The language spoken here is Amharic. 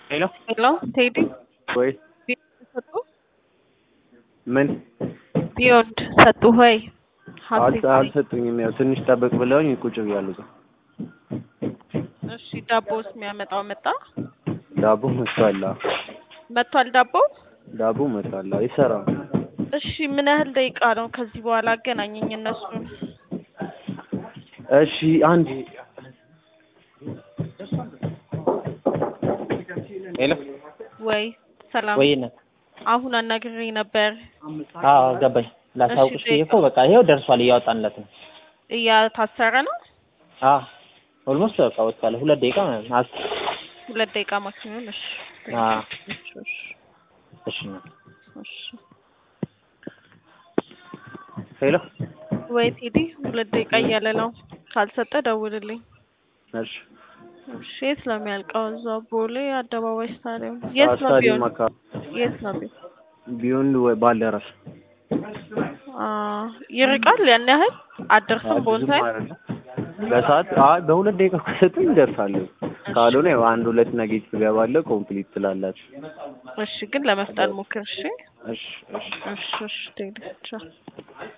ሄሎ ሄሎ ቴዲ ወይ ሰጡ ምን ቢዮንድ ሰጡ ሆይ አል- አልሰጡኝም። ያው ትንሽ ጠብቅ ብለውኝ ቁጭ ብያለሁ። እዛ እሺ ዳቦስ የሚያመጣው መጣ ዳቦ መጥቷል። አዎ፣ መጥቷል ዳቦ ዳቦ መጥቷል። አዎ፣ ይሰራል። እሺ ምን ያህል ደቂቃ ነው ከዚህ በኋላ አገናኘኝ እነሱን እሺ አንድ ሄሎ ወይ ሰላም ወይ ነ አሁን አናግሬ ነበር አዎ ገባኝ። ላሳውቅሽ ብዬ እኮ በቃ ይሄው ደርሷል፣ እያወጣንለት ነው። እያታሰረ ነው አዎ ኦልሞስት በቃ ወጥቷል። ሁለት ደቂቃ ማለት ነው። አስ ሁለት ደቂቃ ማክሲመም እሺ አዎ እሺ እሺ እሺ ነው። እሺ ሄሎ ወይ ቴዲ ሁለት ደቂቃ እያለ ነው ካልሰጠ ደውልልኝ እሺ እሺ የት ነው የሚያልቀው እዛ ቦሌ አደባባይ ስታዲየም የት ነው ስታዲየም ቢሆን አካባቢ የት ነው ቢሆን ቢሆን ወይ ባልደራስ አ ይርቃል ያን ያህል አደርስም አይ፣ ብዙም ቦንሳይ አይደለም። በሰዓት አይ በሁለት ደቂቃ ከሰጡኝ ይደርሳለሁ። ካልሆነ ያው አንድ ሁለት ነጌቲቭ እገባለሁ። ኮምፕሊት ትላላችሁ። እሺ ግን ለመፍጠን ሞክር እሺ እሺ እሺ እሺ እሺ ቴዲ ቻው